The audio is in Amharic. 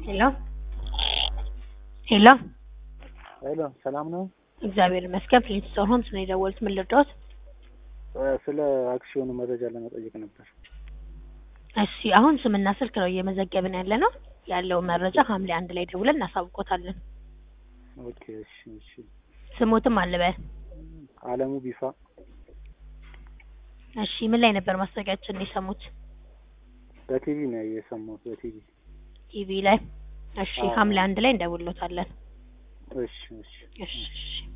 ሄሎ ሄሎ ሄሎ ሰላም ነው? እግዚአብሔር ይመስገን። ፕሪንስቶን ሆምስ ነው የደወሉት። ምን ልርዳዎት? ስለ አክሲዮኑ መረጃ ለመጠየቅ ነበር። እሺ አሁን ስምና ስልክ ነው እየመዘገብን ያለ ነው። ያለውን መረጃ ሐምሌ አንድ ላይ ደውለን እናሳውቆታለን። ኦኬ እሺ እሺ። ስሞትም አልበል። አለሙ ቢፋ እሺ ምን ላይ ነበር ማስታወቂያችን የሰሙት? በቲቪ ነው የሰማሁት በቲቪ። ቲቪ ላይ። እሺ አዎ። ሐምሌ አንድ ላይ እንደውሎታለን። እሺ እሺ እሺ እሺ